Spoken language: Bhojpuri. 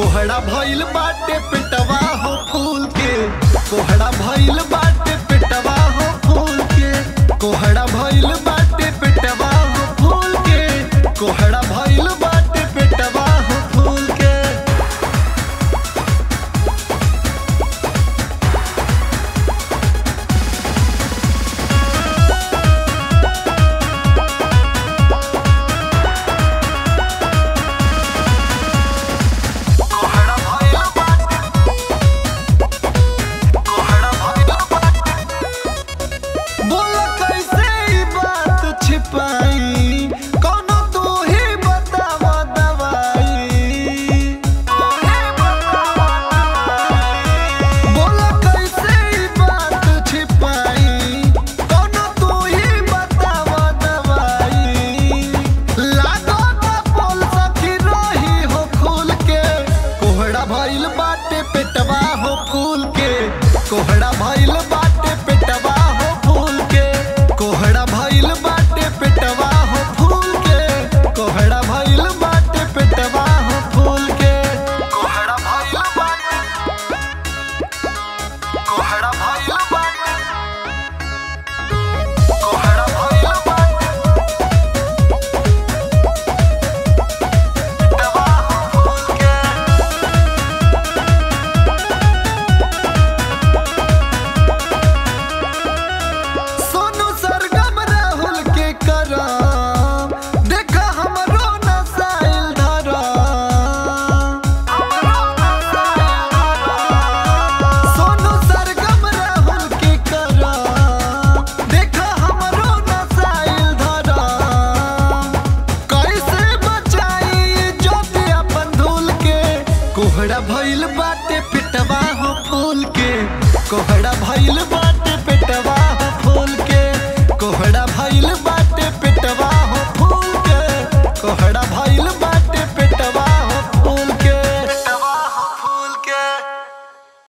कोहड़ा भइल बाटे पेटवा हो फूल के कोहड़ा भइल बाटे पेटवा हो फूल के कोहड़ा भइल बाटे पेटवा हो फूल के कोहड़ा भइल बाटे पेटवा हो फूल के कोहड़ा भइल बाटे कोहड़ा भइल बाटे बोला कैसे ई बात छिपाई कौनो तू ही बतावा दवाई बोला कैसे ई बात छिपाई कौनो तू ही बतावा दवाई लागो ना बोल सखी रही हो खुल के कोहड़ा भइल बाटे पेटवा हो फूल के कोहड़ा भइल बाटे पेटवा हो फूल के कोहड़ा भइल बाटे पेटवा हो फूल के कोहड़ा भइल बाटे पेटवा हो फूल के कोहड़ा भइल बाटे कोहड़ा भइल बाटे कोहड़ा भइल बाटे पेटवा हो फूल के सोनू सरगम राहुल के करम देखा हमरो नसाइल धरम सोनू सरगम राहुल के करम देखा हमरो नसाइल धरम कैसे बचाई ज्योति अपन धूल के कोहड़ा भइल बाटे पिटवा हो फूल के कोहड़ा भइल बा